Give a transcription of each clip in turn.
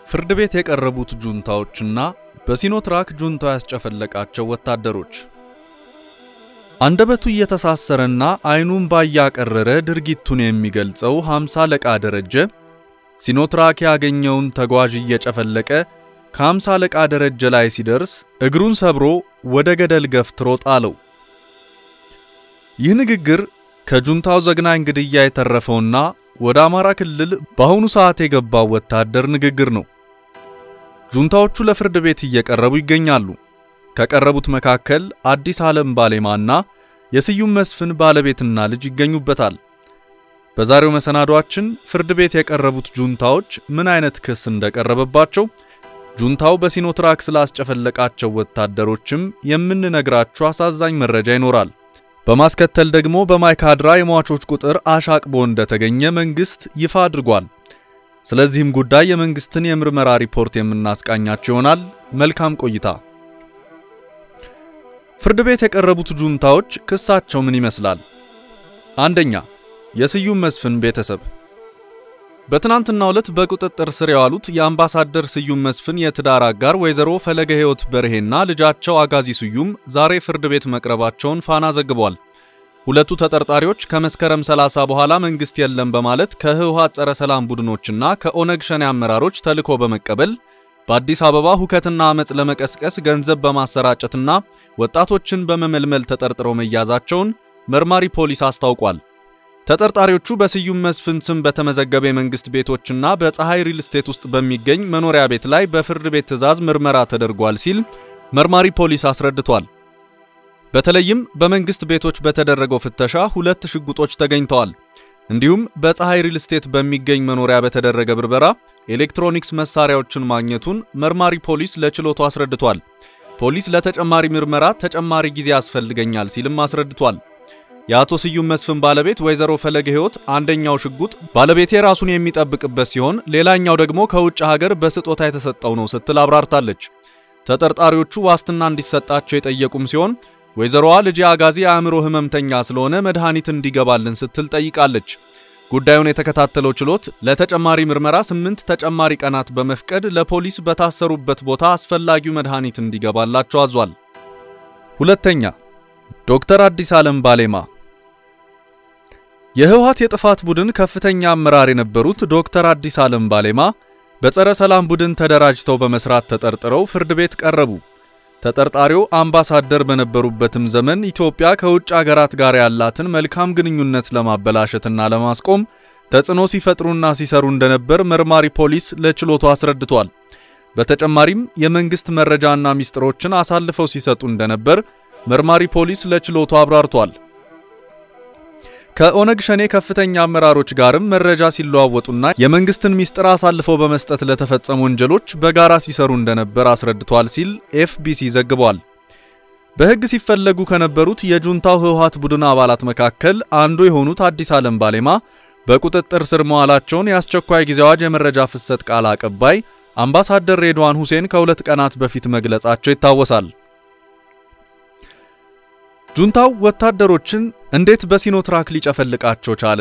ፍርድ ቤት የቀረቡት ጁንታዎችና በሲኖትራክ ጁንታው ያስጨፈለቃቸው ወታደሮች አንደበቱ እየተሳሰረና አይኑን ባያቀረረ ድርጊቱን የሚገልጸው ሃምሳ አለቃ ደረጀ ሲኖትራክ ያገኘውን ተጓዥ እየጨፈለቀ ከሃምሳ አለቃ ደረጀ ላይ ሲደርስ እግሩን ሰብሮ ወደ ገደል ገፍትሮ ጣለው። ይህ ንግግር ከጁንታው ዘግናኝ ግድያ የተረፈውና ወደ አማራ ክልል በአሁኑ ሰዓት የገባው ወታደር ንግግር ነው። ጁንታዎቹ ለፍርድ ቤት እየቀረቡ ይገኛሉ። ከቀረቡት መካከል አዲስ ዓለም ባሌማና የስዩም መስፍን ባለቤትና ልጅ ይገኙበታል። በዛሬው መሰናዷችን ፍርድ ቤት የቀረቡት ጁንታዎች ምን አይነት ክስ እንደቀረበባቸው፣ ጁንታው በሲኖትራክ ስላስጨፈለቃቸው ወታደሮችም የምንነግራችሁ አሳዛኝ መረጃ ይኖራል። በማስከተል ደግሞ በማይካድራ የሟቾች ቁጥር አሻቅቦ እንደተገኘ መንግስት ይፋ አድርጓል። ስለዚህም ጉዳይ የመንግስትን የምርመራ ሪፖርት የምናስቃኛቸው ይሆናል። መልካም ቆይታ። ፍርድ ቤት የቀረቡት ጁንታዎች ክሳቸው ምን ይመስላል? አንደኛ፣ የስዩም መስፍን ቤተሰብ በትናንትናው ዕለት በቁጥጥር ስር የዋሉት የአምባሳደር ስዩም መስፍን የትዳር አጋር ወይዘሮ ፈለገ ሕይወት በርሄና ልጃቸው አጋዚ ስዩም ዛሬ ፍርድ ቤት መቅረባቸውን ፋና ዘግቧል። ሁለቱ ተጠርጣሪዎች ከመስከረም 30 በኋላ መንግስት የለም በማለት ከህወሓት ጸረ ሰላም ቡድኖችና ከኦነግ ሸኔ አመራሮች ተልዕኮ በመቀበል በአዲስ አበባ ሁከትና አመፅ ለመቀስቀስ ገንዘብ በማሰራጨትና ወጣቶችን በመመልመል ተጠርጥረው መያዛቸውን መርማሪ ፖሊስ አስታውቋል። ተጠርጣሪዎቹ በስዩም መስፍን ስም በተመዘገበ የመንግስት ቤቶችና በፀሐይ ሪል ስቴት ውስጥ በሚገኝ መኖሪያ ቤት ላይ በፍርድ ቤት ትዕዛዝ ምርመራ ተደርጓል ሲል መርማሪ ፖሊስ አስረድቷል። በተለይም በመንግስት ቤቶች በተደረገው ፍተሻ ሁለት ሽጉጦች ተገኝተዋል። እንዲሁም በፀሐይ ሪል ስቴት በሚገኝ መኖሪያ በተደረገ ብርበራ ኤሌክትሮኒክስ መሳሪያዎችን ማግኘቱን መርማሪ ፖሊስ ለችሎቱ አስረድቷል። ፖሊስ ለተጨማሪ ምርመራ ተጨማሪ ጊዜ ያስፈልገኛል ሲልም አስረድቷል። የአቶ ስዩም መስፍን ባለቤት ወይዘሮ ፈለገ ሕይወት አንደኛው ሽጉጥ ባለቤቴ ራሱን የሚጠብቅበት ሲሆን ሌላኛው ደግሞ ከውጭ ሀገር በስጦታ የተሰጠው ነው ስትል አብራርታለች። ተጠርጣሪዎቹ ዋስትና እንዲሰጣቸው የጠየቁም ሲሆን ወይዘሮዋ ልጅ አጋዚ የአእምሮ ህመምተኛ ስለሆነ መድኃኒት እንዲገባልን ስትል ጠይቃለች። ጉዳዩን የተከታተለው ችሎት ለተጨማሪ ምርመራ ስምንት ተጨማሪ ቀናት በመፍቀድ ለፖሊስ በታሰሩበት ቦታ አስፈላጊው መድኃኒት እንዲገባላቸው አዟል። ሁለተኛ ዶክተር አዲስ ዓለም ባሌማ የህወሓት የጥፋት ቡድን ከፍተኛ አመራር የነበሩት ዶክተር አዲስ ዓለም ባሌማ በጸረ ሰላም ቡድን ተደራጅተው በመስራት ተጠርጥረው ፍርድ ቤት ቀረቡ። ተጠርጣሪው አምባሳደር በነበሩበትም ዘመን ኢትዮጵያ ከውጭ አገራት ጋር ያላትን መልካም ግንኙነት ለማበላሸትና ለማስቆም ተጽዕኖ ሲፈጥሩና ሲሰሩ እንደነበር መርማሪ ፖሊስ ለችሎቱ አስረድቷል። በተጨማሪም የመንግስት መረጃና ሚስጥሮችን አሳልፈው ሲሰጡ እንደነበር መርማሪ ፖሊስ ለችሎቱ አብራርቷል። ከኦነግ ሸኔ ከፍተኛ አመራሮች ጋርም መረጃ ሲለዋወጡና የመንግስትን ሚስጥር አሳልፈው በመስጠት ለተፈጸሙ ወንጀሎች በጋራ ሲሰሩ እንደነበር አስረድቷል ሲል ኤፍቢሲ ዘግቧል። በሕግ ሲፈለጉ ከነበሩት የጁንታው ህወሓት ቡድን አባላት መካከል አንዱ የሆኑት አዲስ ዓለም ባሌማ በቁጥጥር ስር መዋላቸውን የአስቸኳይ ጊዜ አዋጅ የመረጃ ፍሰት ቃል አቀባይ አምባሳደር ሬድዋን ሁሴን ከሁለት ቀናት በፊት መግለጻቸው ይታወሳል። ጁንታው ወታደሮችን እንዴት በሲኖትራክ ሊጨፈልቃቸው ቻለ?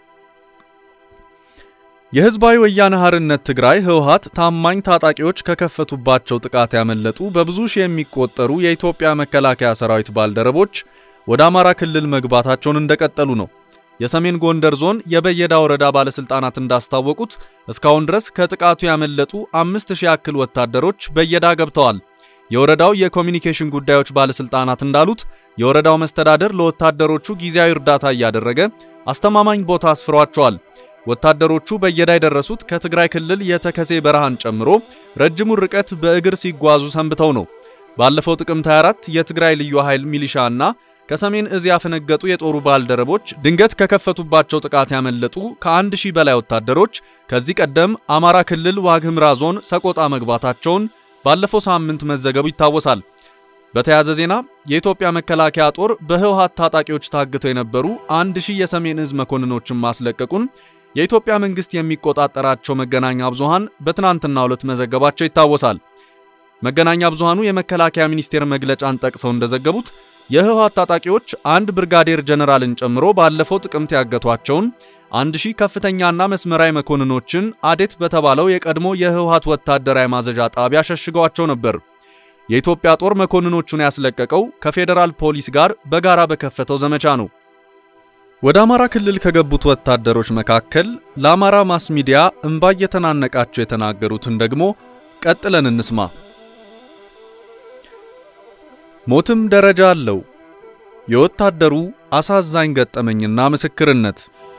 የህዝባዊ ወያነ ሓርነት ትግራይ ህወሓት ታማኝ ታጣቂዎች ከከፈቱባቸው ጥቃት ያመለጡ በብዙ ሺህ የሚቆጠሩ የኢትዮጵያ መከላከያ ሰራዊት ባልደረቦች ወደ አማራ ክልል መግባታቸውን እንደቀጠሉ ነው። የሰሜን ጎንደር ዞን የበየዳ ወረዳ ባለስልጣናት እንዳስታወቁት እስካሁን ድረስ ከጥቃቱ ያመለጡ አምስት ሺህ ያክል ወታደሮች በየዳ ገብተዋል። የወረዳው የኮሚኒኬሽን ጉዳዮች ባለስልጣናት እንዳሉት የወረዳው መስተዳደር ለወታደሮቹ ጊዜያዊ እርዳታ እያደረገ አስተማማኝ ቦታ አስፍሯቸዋል። ወታደሮቹ በየዳ የደረሱት ከትግራይ ክልል የተከዜ በረሃን ጨምሮ ረጅሙን ርቀት በእግር ሲጓዙ ሰንብተው ነው። ባለፈው ጥቅምት 24 የትግራይ ልዩ ኃይል ሚሊሻ እና ከሰሜን እዝ ያፈነገጡ የጦሩ ባልደረቦች ድንገት ከከፈቱባቸው ጥቃት ያመለጡ ከአንድ ሺህ በላይ ወታደሮች ከዚህ ቀደም አማራ ክልል ዋግኽምራ ዞን ሰቆጣ መግባታቸውን ባለፈው ሳምንት መዘገቡ ይታወሳል። በተያያዘ ዜና የኢትዮጵያ መከላከያ ጦር በህወሓት ታጣቂዎች ታግተው የነበሩ አንድ ሺህ የሰሜን እዝ መኮንኖችን ማስለቀቁን የኢትዮጵያ መንግስት የሚቆጣጠራቸው መገናኛ ብዙሃን በትናንትናው ዕለት መዘገባቸው ይታወሳል። መገናኛ ብዙሃኑ የመከላከያ ሚኒስቴር መግለጫን ጠቅሰው እንደዘገቡት የህወሓት ታጣቂዎች አንድ ብርጋዴር ጀነራልን ጨምሮ ባለፈው ጥቅምት ያገቷቸውን አንድ ሺህ ከፍተኛና መስመራዊ መኮንኖችን አዴት በተባለው የቀድሞ የህወሓት ወታደራዊ ማዘዣ ጣቢያ ሸሽገዋቸው ነበር። የኢትዮጵያ ጦር መኮንኖቹን ያስለቀቀው ከፌዴራል ፖሊስ ጋር በጋራ በከፈተው ዘመቻ ነው። ወደ አማራ ክልል ከገቡት ወታደሮች መካከል ለአማራ ማስ ሚዲያ እምባ እየተናነቃቸው የተናገሩትን ደግሞ ቀጥለን እንስማ። ሞትም ደረጃ አለው። የወታደሩ አሳዛኝ ገጠመኝና ምስክርነት።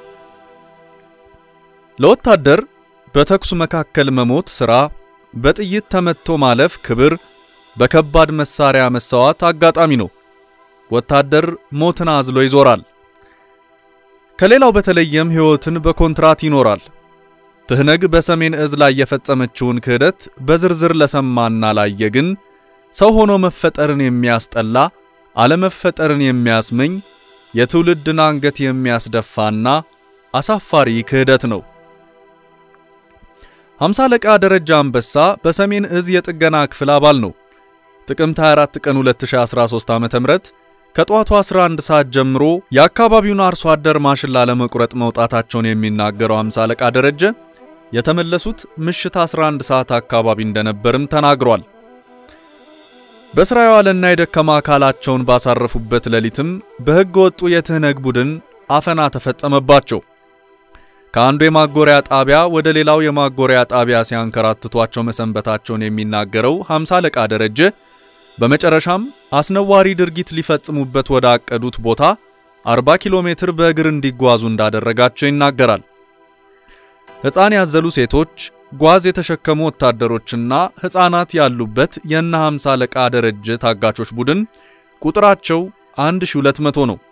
ለወታደር በተኩስ መካከል መሞት ሥራ፣ በጥይት ተመትቶ ማለፍ ክብር፣ በከባድ መሳሪያ መሰዋት አጋጣሚ ነው። ወታደር ሞትን አዝሎ ይዞራል። ከሌላው በተለየም ሕይወትን በኮንትራት ይኖራል። ትህነግ በሰሜን እዝ ላይ የፈጸመችውን ክህደት በዝርዝር ለሰማና ላየ ግን ሰው ሆኖ መፈጠርን የሚያስጠላ አለመፈጠርን የሚያስመኝ የትውልድን አንገት የሚያስደፋና አሳፋሪ ክህደት ነው። ሃምሳ አለቃ ደረጃ አንበሳ በሰሜን እዝ የጥገና ክፍል አባል ነው። ጥቅምት 24 ቀን 2013 ዓ.ም ከጠዋቱ 11 ሰዓት ጀምሮ የአካባቢውን አርሶ አደር ማሽላ ለመቁረጥ መውጣታቸውን የሚናገረው ሃምሳ አለቃ ደረጀ የተመለሱት ምሽት 11 ሰዓት አካባቢ እንደነበርም ተናግሯል። በስራ የዋለና የደከማ አካላቸውን ባሳረፉበት ሌሊትም በሕገ ወጡ የትህነግ ቡድን አፈና ተፈጸመባቸው። ከአንዱ የማጎሪያ ጣቢያ ወደ ሌላው የማጎሪያ ጣቢያ ሲያንከራትቷቸው መሰንበታቸውን የሚናገረው ሃምሳ አለቃ ደረጀ በመጨረሻም አስነዋሪ ድርጊት ሊፈጽሙበት ወደ አቀዱት ቦታ 40 ኪሎ ሜትር በእግር እንዲጓዙ እንዳደረጋቸው ይናገራል። ሕፃን ያዘሉ ሴቶች፣ ጓዝ የተሸከሙ ወታደሮችና ሕፃናት ያሉበት የእነ ሃምሳ አለቃ ደረጀ ታጋቾች ቡድን ቁጥራቸው 1200 ነው።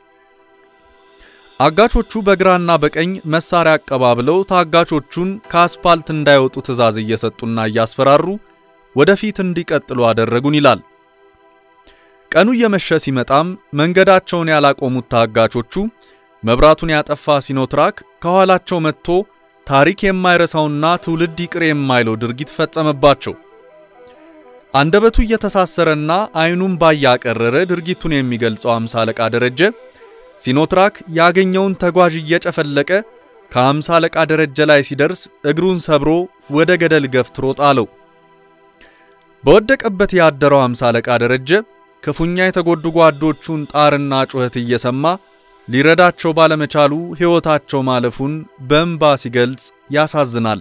አጋቾቹ በግራና በቀኝ መሳሪያ አቀባብለው ታጋቾቹን ከአስፓልት እንዳይወጡ ትዕዛዝ እየሰጡና እያስፈራሩ ወደፊት እንዲቀጥሉ አደረጉን ይላል። ቀኑ እየመሸ ሲመጣም መንገዳቸውን ያላቆሙት ታጋቾቹ መብራቱን ያጠፋ ሲኖትራክ ከኋላቸው መጥቶ ታሪክ የማይረሳውና ትውልድ ይቅር የማይለው ድርጊት ፈጸመባቸው። አንደበቱ እየተሳሰረና አይኑን ባያቀረረ ድርጊቱን የሚገልጸው ሃምሳ አለቃ ደረጀ ሲኖትራክ ያገኘውን ተጓዥ እየጨፈለቀ ከሃምሳ አለቃ ደረጀ ላይ ሲደርስ እግሩን ሰብሮ ወደ ገደል ገፍትሮ ጣለው። በወደቀበት ያደረው ሃምሳ አለቃ ደረጀ ክፉኛ የተጎዱ ጓዶቹን ጣርና ጩኸት እየሰማ ሊረዳቸው ባለመቻሉ ሕይወታቸው ማለፉን በእንባ ሲገልጽ ያሳዝናል።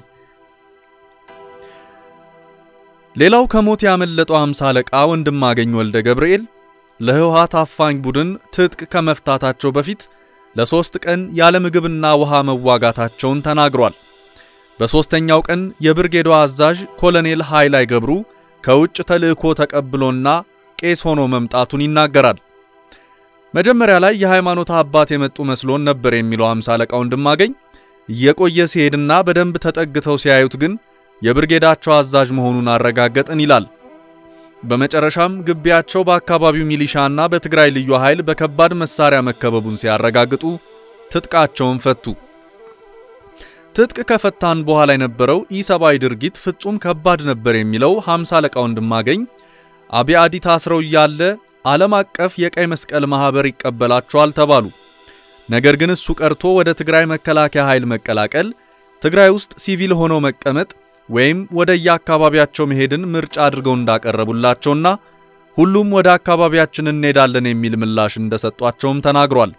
ሌላው ከሞት ያመለጠው ሃምሳ አለቃ ወንድማገኝ ወልደ ገብርኤል ለህወሓት አፋኝ ቡድን ትጥቅ ከመፍታታቸው በፊት ለሶስት ቀን ያለ ምግብና ውሃ መዋጋታቸውን ተናግሯል። በሦስተኛው ቀን የብርጌዶ አዛዥ ኮሎኔል ኃይላይ ገብሩ ከውጭ ተልእኮ ተቀብሎና ቄስ ሆኖ መምጣቱን ይናገራል። መጀመሪያ ላይ የሃይማኖት አባት የመጡ መስሎን ነበር የሚለው ሃምሳ አለቃ ወንድማገኝ እየቆየ ሲሄድና በደንብ ተጠግተው ሲያዩት ግን የብርጌዳቸው አዛዥ መሆኑን አረጋገጥን ይላል። በመጨረሻም ግቢያቸው በአካባቢው ሚሊሻና በትግራይ ልዩ ኃይል በከባድ መሳሪያ መከበቡን ሲያረጋግጡ ትጥቃቸውን ፈቱ። ትጥቅ ከፈታን በኋላ የነበረው ኢሰብአዊ ድርጊት ፍጹም ከባድ ነበር የሚለው ሃምሳ አለቃ ወንድማገኝ አብያዲ ታስረው እያለ ዓለም አቀፍ የቀይ መስቀል ማህበር ይቀበላቸዋል ተባሉ። ነገር ግን እሱ ቀርቶ ወደ ትግራይ መከላከያ ኃይል መቀላቀል፣ ትግራይ ውስጥ ሲቪል ሆኖ መቀመጥ ወይም ወደ የአካባቢያቸው መሄድን ምርጫ አድርገው እንዳቀረቡላቸውና ሁሉም ወደ አካባቢያችን እንሄዳለን የሚል ምላሽ እንደሰጧቸውም ተናግሯል።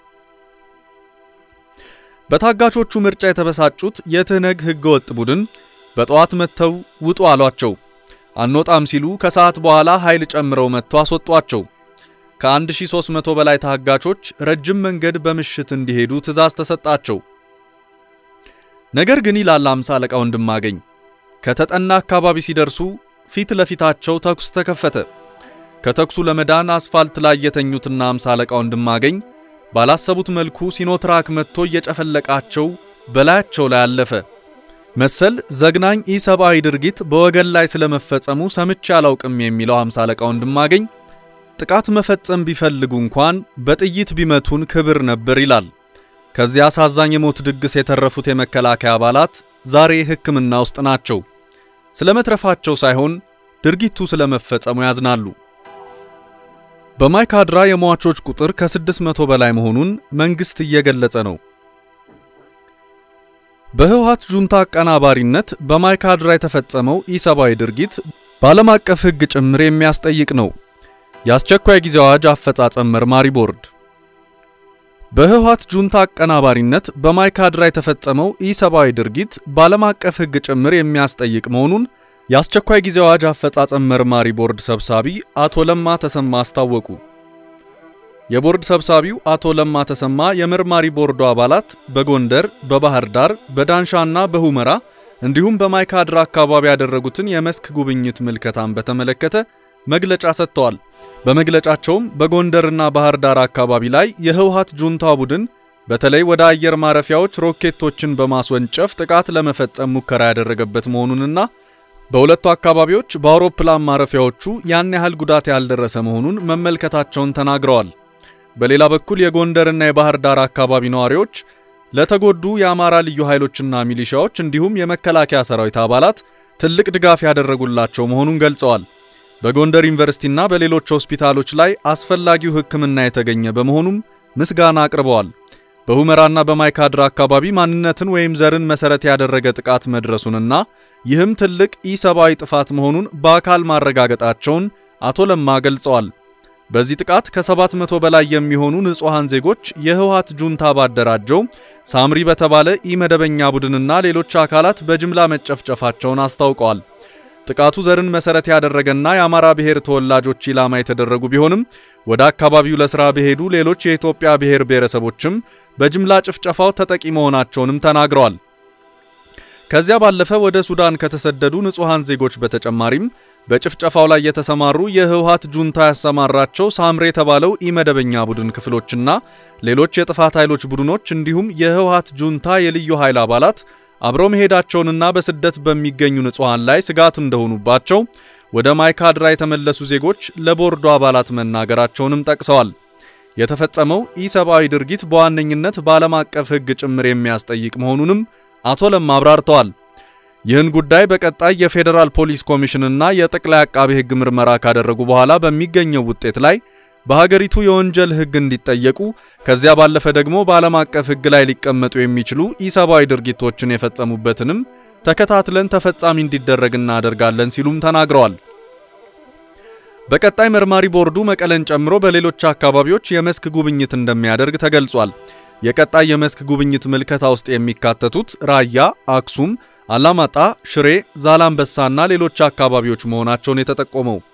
በታጋቾቹ ምርጫ የተበሳጩት የትህነግ ህገወጥ ቡድን በጠዋት መጥተው ውጡ አሏቸው። አንወጣም ሲሉ ከሰዓት በኋላ ኃይል ጨምረው መጥተው አስወጧቸው። ከ1300 በላይ ታጋቾች ረጅም መንገድ በምሽት እንዲሄዱ ትዕዛዝ ተሰጣቸው። ነገር ግን ይላል ሃምሳ አለቃ ወንድማገኝ ከተጠና አካባቢ ሲደርሱ ፊት ለፊታቸው ተኩስ ተከፈተ። ከተኩሱ ለመዳን አስፋልት ላይ የተኙትና ሃምሳ አለቃ ወንድማገኝ ባላሰቡት መልኩ ሲኖትራክ መጥቶ እየጨፈለቃቸው በላያቸው ላይ አለፈ። መሰል ዘግናኝ ኢሰብአዊ ድርጊት በወገን ላይ ስለመፈጸሙ ሰምቼ አላውቅም የሚለው ሃምሳ አለቃ ወንድማገኝ ጥቃት መፈጸም ቢፈልጉ እንኳን በጥይት ቢመቱን ክብር ነበር ይላል። ከዚህ አሳዛኝ የሞት ድግስ የተረፉት የመከላከያ አባላት ዛሬ ሕክምና ውስጥ ናቸው። ስለመትረፋቸው ሳይሆን ድርጊቱ ስለመፈጸሙ ያዝናሉ። በማይካድራ የሟቾች ቁጥር ከ600 በላይ መሆኑን መንግስት እየገለጸ ነው። በህወሓት ጁንታ አቀናባሪነት በማይካድራ የተፈጸመው ኢሰብአዊ ድርጊት በዓለም አቀፍ ሕግ ጭምር የሚያስጠይቅ ነው። የአስቸኳይ ጊዜ አዋጅ አፈጻጸም መርማሪ ቦርድ በህወሓት ጁንታ አቀናባሪነት በማይካድራ የተፈጸመው ኢሰብአዊ ድርጊት በዓለም አቀፍ ሕግ ጭምር የሚያስጠይቅ መሆኑን የአስቸኳይ ጊዜ አዋጅ አፈጻጸም መርማሪ ቦርድ ሰብሳቢ አቶ ለማ ተሰማ አስታወቁ። የቦርድ ሰብሳቢው አቶ ለማ ተሰማ የመርማሪ ቦርዱ አባላት በጎንደር፣ በባህር ዳር፣ በዳንሻና በሁመራ እንዲሁም በማይካድራ አካባቢ ያደረጉትን የመስክ ጉብኝት ምልከታን በተመለከተ መግለጫ ሰጥተዋል። በመግለጫቸውም በጎንደርና ባህር ዳር አካባቢ ላይ የህወሓት ጁንታ ቡድን በተለይ ወደ አየር ማረፊያዎች ሮኬቶችን በማስወንጨፍ ጥቃት ለመፈጸም ሙከራ ያደረገበት መሆኑንና በሁለቱ አካባቢዎች በአውሮፕላን ማረፊያዎቹ ያን ያህል ጉዳት ያልደረሰ መሆኑን መመልከታቸውን ተናግረዋል። በሌላ በኩል የጎንደርና የባህር ዳር አካባቢ ነዋሪዎች ለተጎዱ የአማራ ልዩ ኃይሎችና ሚሊሻዎች እንዲሁም የመከላከያ ሰራዊት አባላት ትልቅ ድጋፍ ያደረጉላቸው መሆኑን ገልጸዋል። በጎንደር ዩኒቨርሲቲና በሌሎች ሆስፒታሎች ላይ አስፈላጊው ሕክምና የተገኘ በመሆኑም ምስጋና አቅርበዋል። በሁመራና በማይካድራ አካባቢ ማንነትን ወይም ዘርን መሰረት ያደረገ ጥቃት መድረሱንና ይህም ትልቅ ኢሰብአዊ ጥፋት መሆኑን በአካል ማረጋገጣቸውን አቶ ለማ ገልጸዋል። በዚህ ጥቃት ከ700 በላይ የሚሆኑ ንጹሐን ዜጎች የህወሓት ጁንታ ባደራጀው ሳምሪ በተባለ ኢመደበኛ ቡድንና ሌሎች አካላት በጅምላ መጨፍጨፋቸውን አስታውቀዋል። ጥቃቱ ዘርን መሰረት ያደረገና የአማራ ብሔር ተወላጆች ኢላማ የተደረጉ ቢሆንም ወደ አካባቢው ለሥራ በሄዱ ሌሎች የኢትዮጵያ ብሔር ብሔረሰቦችም በጅምላ ጭፍጨፋው ተጠቂ መሆናቸውንም ተናግረዋል። ከዚያ ባለፈ ወደ ሱዳን ከተሰደዱ ንጹሐን ዜጎች በተጨማሪም በጭፍጨፋው ላይ የተሰማሩ የህወሓት ጁንታ ያሰማራቸው ሳምሬ የተባለው ኢመደበኛ ቡድን ክፍሎችና ሌሎች የጥፋት ኃይሎች ቡድኖች እንዲሁም የህወሓት ጁንታ የልዩ ኃይል አባላት አብረው መሄዳቸውንና በስደት በሚገኙ ንጹሐን ላይ ስጋት እንደሆኑባቸው ወደ ማይካድራ የተመለሱ ዜጎች ለቦርዱ አባላት መናገራቸውንም ጠቅሰዋል። የተፈጸመው ኢሰብአዊ ድርጊት በዋነኝነት በዓለም አቀፍ ሕግ ጭምር የሚያስጠይቅ መሆኑንም አቶ ለማ አብራርተዋል። ይህን ጉዳይ በቀጣይ የፌዴራል ፖሊስ ኮሚሽንና የጠቅላይ አቃቤ ሕግ ምርመራ ካደረጉ በኋላ በሚገኘው ውጤት ላይ በሀገሪቱ የወንጀል ሕግ እንዲጠየቁ ከዚያ ባለፈ ደግሞ በዓለም አቀፍ ሕግ ላይ ሊቀመጡ የሚችሉ ኢሰብአዊ ድርጊቶችን የፈጸሙበትንም ተከታትለን ተፈጻሚ እንዲደረግ እናደርጋለን ሲሉም ተናግረዋል። በቀጣይ መርማሪ ቦርዱ መቀለን ጨምሮ በሌሎች አካባቢዎች የመስክ ጉብኝት እንደሚያደርግ ተገልጿል። የቀጣይ የመስክ ጉብኝት ምልከታ ውስጥ የሚካተቱት ራያ፣ አክሱም፣ አላማጣ፣ ሽሬ፣ ዛላምበሳና ሌሎች አካባቢዎች መሆናቸውን የተጠቆመው